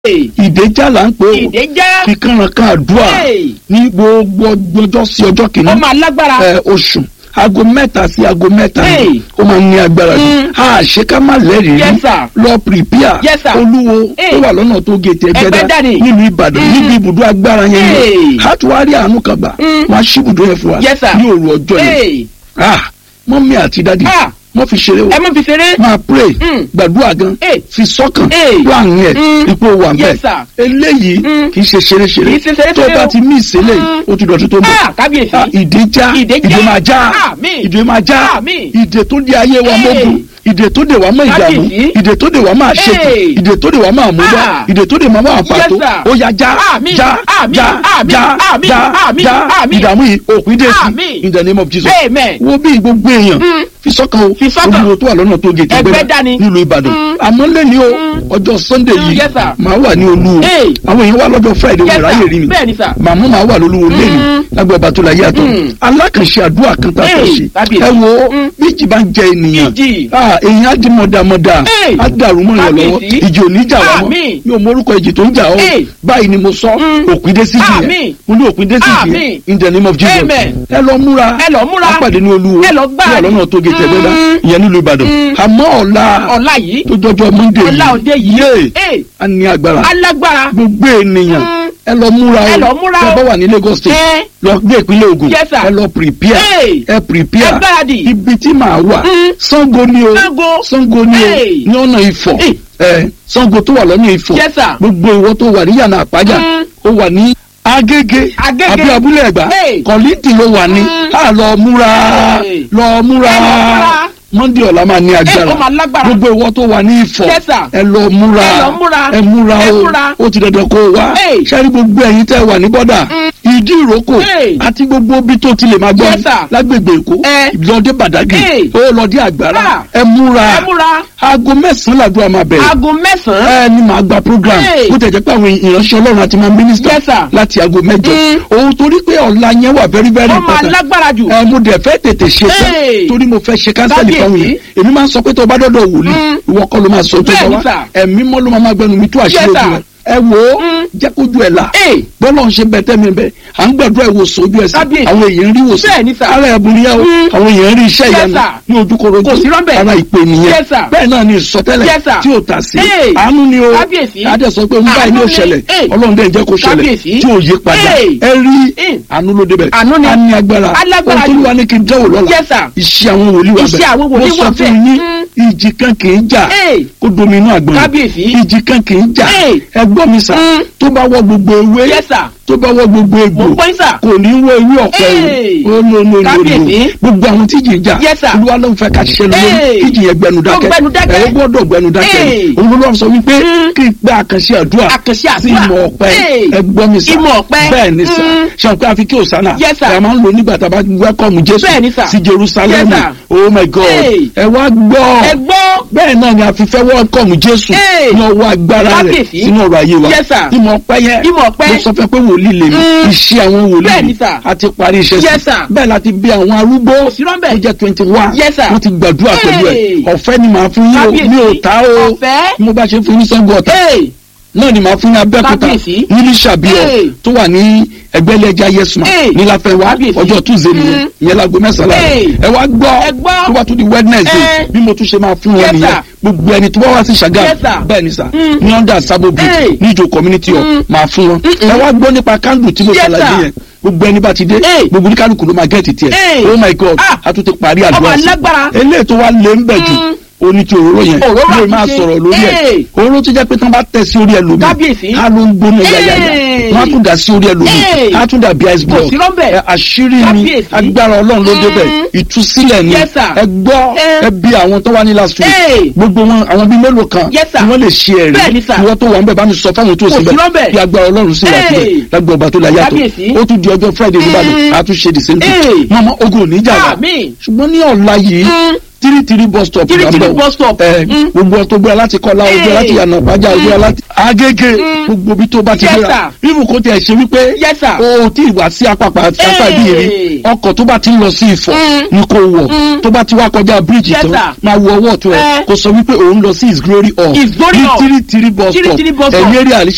ìdèjà là ń pè ó ìdèjà fi kànrànkàn àdúrà Hey. ní gbogbo ọjọ́ sí ọjọ́ ó kìíní máa lágbára ẹ, oṣù aago mẹ́ta sí aago mẹ́ta Hey. ni ó máa ń ní agbára jù Mm. a ṣe ká má lẹ́rìí Yes, rí sir. lọ prepare Yes, sir. olúwo Hey. tó wà lọ́nà tó gètè Ẹgbẹ́dá ẹgbẹ́dá ni. nílùú ìbàdàn Mm. níbi ibùdó agbára yẹn Hey. ni a tún wá rí àánú kan gbà Mm. wọ́n á ṣí ibùdó yẹn fún wa Yes, sir. ní òru ọjọ́ yẹn Hey. ah mọ́mí àti dádì Ah. wọ́n fi ṣeré o ẹ má fi ṣeré. máa pray Mm. gbàdúrà gan Hey. fi sọ́kàn Hey. plan yẹn Mm. ipò wà Yes, bẹ́ẹ̀ sir. eléyìí Mm. kì í ṣe ṣeré-ṣeré Kì í ṣe ṣeré-ṣeré tó bá o. ti mí ìṣẹ̀lẹ̀ yìí ó ti dọ̀tún tó ń bọ̀ Ah, kábíyèsí. Ah, ìdè já Ìdè já. ìdè máa já Àmín. ìdè máa já Àmín. ìdè tó di ayé wa Hey. mọ́gùn ìdè tó dè wá mọ́ ìdààmú Kábíyèsí. ìdè tó dè wá máa ṣètò Hey. ìdè tó dè wá máa mú wá Ah. ìdè tó dè máa máa pàtó Yes, sir. ó yá já Àmín. já Àmín. já Àmín. já Àmín. já Àmín. já Àmín. ìdààmú yìí òpin dé sí Àmín. in the name of Jesus Amen. wo bí gbogbo èèyàn Mm. fi sọ́kàn o Fi sọ́kàn. olùwò tó wà lọ́nà tó gètè Ẹgbẹ́dá ni. nílùú Ìbàdàn Mm. àmọ́ lẹ́ni o Mm. ọjọ́ Sunday Mm, yìí yes, sir. màá wà ní olúwo Hey. àwọn èèyàn wà lọ́jọ́ Friday Yes, wọ́n ráyè sir. rí mi Bẹ́ẹ̀ni, sir. màmú màá wà lólúwo lẹ́ni Mm. lágbó ọba tó la yàtọ̀ Mm. alákànṣe àdúrà kan tá a fẹ́ Hey, ṣe kábíyèsí. ẹ wo Mm. bíjì bá ń jẹ ènìyàn Ìjì. Ah, èèyàn á di mọ̀dàmọ̀dà Hey. á dàrú mọ́ ìyàn lọ́wọ́ Kábíyèsí. ìjì ò ní jà wá mọ́ Àmín. mi ò mórúkọ ìjì tó ń jà ọ́ Hey. báyìí ni mo sọ Mm. òpin dé sí jì yẹn Àmín. mo ní òpin dé sí jì yẹn Àmín. in the name of Jesus Amen. ẹ lọ múra Ẹ lọ múra. á pàdé ní olúwo Ẹ lọ gbáradì. ní ọlọ́nà tó gé tẹ̀gbẹ́dá Mm. ìyẹn nílùú Ìbàdàn Mm. àmọ́ ọ̀la ọ̀la yìí. tó jọjọ Monday ọ̀la òde yìí. yé Ee. a ní agbára alágbára. gbogbo ènìyàn Mm. ẹ lọ múra Ẹ o lọ múra ẹ o. bá wà ní Lagos State Ẹ. lọ gbé ìpínlẹ̀ Ògùn Yes, sir. ẹ lọ prepare Hey. ẹ prepare Ẹ gbáradì. ibi tí màá wà Mm. Ṣàngó ni o Ṣàngó. Ṣàngó ni o Hey. ní ọ̀nà Ifọ̀ Hey. ẹ Ṣàngó tó wà lọ́nà Ifọ̀ Yes, sir. gbogbo ìwọ tó wà ní yànnà àpájà Mm. ó wà ní Agége Agége. àbí abúlé ẹ̀gbá Hey. kọ̀lìntì ló wà ní Mm. á lọ múra Hey. lọ múra Ẹ lọ múra. Monday ọ̀la máa ní agbára ó máa lágbára. gbogbo ìwọ tó wà ní Ifọ̀ Yes, sir. ẹ lọ múra Ẹ lọ múra. ẹ múra Ẹ o múra. ó ti dandan kó o wá Hey. sẹ́rí gbogbo ẹ̀yin tẹ́ wà ní bọ́dà ìdí ìrókò Hey. àti gbogbo ibi tó ti lè máa gbọ́ Yes, sir. lágbègbè Èkó Eh. lọ́dẹ Bàdágì Hey. ó lọ́dẹ Àgbàrá Ah. ẹ múra ẹ múra. aago mẹ́sàn-án làdúrà máa bẹ̀rẹ̀ aago mẹ́sàn-án. ẹ ní màá gba program Hey. bó tẹ̀ jẹ́ pé àwọn ìránṣẹ́ Ọlọ́run àti máa mínísítà Yes, sir. láti aago mẹ́jọ Mm. òun torí pé ọ̀la yẹn wà very very ó máa important lágbára jù. ẹ mo dẹ̀ fẹ́ tètè ṣe tán Hey. torí mo fẹ́ ṣe kánsẹ́lì fáwọn Kábíyèsí. yẹn èmi máa ń sọ pé tó o bá dọ́dọ̀ wòlíì Mm. ìwọ kọ́ ló máa sọ tó Bẹ́ẹ̀ni, bá wá sir. ẹ̀mí mọ́ ló máa máa gbẹnu mi tó àṣírí Yes, ojú sir. rẹ̀ ẹ wò ó Mm. jẹ́ kójú ẹ̀ là Hey. bọ́lá ń ṣe bẹ̀tẹ̀ mi bẹ̀ à ń gbàdúrà ìwòsàn ojú ẹsẹ̀ Kábíyèsí. àwọn èèyàn rí ìwòsàn Bẹ́ẹ̀ni, sir. ara ẹ̀bùn rí ẹ̀ o Mm. àwọn èèyàn rí iṣẹ́ Yes, ìyanu sir. ní ojúkorojú Kò sí rọ́bẹ̀. ara ìpè nìyẹn Yes, sir. bẹ́ẹ̀ náà ni ìsọtẹ́lẹ̀ Yes, sir. tí ò tà sí Hey. àánú ni o Kábíyèsí. adé sọ pé ń báyìí ní Àánú ni. òṣẹlẹ̀ Hey. ọlọ́run dẹ̀ ń jẹ́ kó ṣẹlẹ̀ Kábíyèsí. tí ò yí padà Hey. ẹ rí Hey. àánú ló débẹ̀ Àánú ni. a ní agbára Alágbára ohun tó jù. wà ní kí n dẹ́wò lọ́la Yes, sir. iṣẹ́ àwọn wòlíì wà Iṣẹ́ àwọn wòlíì mo sọ wà fún bẹ́ẹ̀. yín Mm. ìjì kan kì í jà Hey. kó domi inú àgbọn Kábíyèsí. ìjì kan kì í jà Hey. ẹ gbọ́ mi sà Mm. tó bá wọ gbogbo ewé Yes, sir. tó bá wọ gbogbo egbò Mo gbọ́ yín, sir. kò ní wọ ewé ọ̀pẹ Hey. o ó ló ló ló ló Kábíyèsí. gbogbo àwọn tí ìjì ń jà Yes, sir. olúwa ló ń fẹ́ ká ṣiṣẹ́ lórí Hey. ìjì yẹn gbẹnu Ó dákẹ́ gbẹnu dákẹ́. ẹ ó gbọ́dọ̀ gbẹnu dákẹ́ Hey. òun ló lọ́wọ́ sọ wípé Mm. kí n gbé àkànṣe àdúrà Àkànṣe sí àdúrà. ìmọ̀ ọ̀pẹ Hey. ẹ gbọ́ mi sà Ìmọ̀ ọ̀pẹ. bẹ́ẹ̀ ni sà Mm. ṣe àpé àfi kí òsánà Yes, sir. ẹ máa ń lò nígbà tá a bá wẹ́kọ̀mù jésù Bẹ́ẹ̀ ni, sir. sí jerusalem Yes, sir. oh my god Hey. ẹ wá gbọ́ ẹ gbọ́. bẹ́ẹ̀ náà ni a fi fẹ́ wẹ́kọ̀mù jésù Hey. ní ọwọ́ agbára rẹ̀ Kábíyèsí. sínú ọ̀rọ̀ ayé wa Yes, sir. ìmọ̀ ọ̀pẹ yẹn Ìmọ̀ ọ̀pẹ. mo sọ fẹ́ pé wòlíì lèmi Mm. iṣẹ́ àwọn wòlíì Bẹ́ẹ̀ ni, sir. a ti parí iṣẹ́ Yes, sir. bẹ́ẹ̀ la ti bí àwọn arúgbó sí rọ́ńbẹ́. tó jẹ́ twenty one Yes, sir. wọ́n ti gbàdúrà pẹ̀lú ẹ̀ Hey. ọ̀fẹ́ ni màá fún yín o Kábíyèsí. mi ò ta o Ọ̀fẹ́. bí mo bá ṣe fún yín sọ́gbọ̀ ọ̀tá Hey. náà ni màá fún ní abẹ́òkúta Kábíyèsí. nílí ṣàbíọ̀ Hey. tó wà ní ẹgbẹ́lẹ́jà yẹsùn Hey. níláfẹ́wá Kábíyèsí. ọjọ́ tuesday nìyẹn Mm. ìyẹn lágbo mẹ́sàn-án Hey. ẹ wá gbọ́ Ẹ gbọ́. tó bá tún di wednesday Eh. bí mo tún ṣe máa fún wọn Yes, nìyẹn sir. gbogbo ẹni tó bá wá sí ṣàgá Yes, sir. bẹ́ẹ̀ ni sà Mm. ní under sabo bridge Hey. níjó community hall Mm. máa fún wọn Mm-mm. ẹ wá gbọ́ nípa candle tí mo Yes, ṣàlàyé sir. yẹn gbogbo ẹni bá ti dé Hey. gbogbo oníkálukú ló máa gẹ́ẹ̀tì tiẹ̀ Hey. oh my god Ah. a tún ti parí Ọmọ àdúrà sí alágbára. eléyìí tó wá lé ń bẹ̀ jù Mm. oní ti òróró yẹn Òróró ló máa àtúnṣe. sọ̀rọ̀ lórí ẹ̀ Hey. òróró tó jẹ́ pé tán bá tẹ̀ sí orí ẹlòmíì Kábíyèsí. á ló ń gbóná yáyáyá Hey. wọ́n á tún dà sí orí ẹlòmíì Hey. á tún dà bí ice block sí rọ́bẹ̀. Ẹ, àṣírí ni Kábíyèsí. agbára ọlọ́run ló débẹ̀ Mm. ìtúsílẹ̀ ni Yes, sir. ẹ gbọ́ Eh. ẹ bí àwọn tó wá ní last week Hey. gbogbo wọn àwọn bíi mélòó kan Yes, sir. tí wọ́n lè ṣe ẹ̀rí Bẹ́ẹ̀ ni, sir. ìwọ tó wà ń bẹ̀ bá mi sọ fáwọn tó Kò sì sí bẹ̀ rọ́bẹ̀. bí agbára ọlọ́run sí wà síbẹ̀ Hey. lágbó ọba tó la yàtọ̀ Kábíyèsí. ó tún di ọjọ́ friday nígbàdàn Mm. á tún ṣe the same thing Hey. mọ́mọ́ ogun ò ní jà wá Àmín. ṣùgbọ́n ní ọ̀la yìí Mm. tírítírí bus stop Tírítírí là ń bọ̀. bus stop. ẹ Mm. gbogbo ọtọ gbéra láti kọlá o gbéra láti yànnà pàjá o gbéra láti agége Mm. gbogbo bí tó bá ti Yes, gbéra irú kò tiẹ̀ ṣe wípé Yes, sir. o tí ì wá sí apapa apá Hey. ibi rí ọkọ̀ tó bá ti ń lọ sí Ifọ̀ Mm. ni kò wọ̀ Mm. tó bá ti wá kọjá bíríìjì Yes, tán sir. máa wo ọwọ́ ọ̀tún ẹ̀ Eh. kó sọ wípé òun lọ sí His Glory Hall His Glory ní Hall. tírítírí bus stop Tírítírí bus stop. ẹ̀yìn eré àlìṣe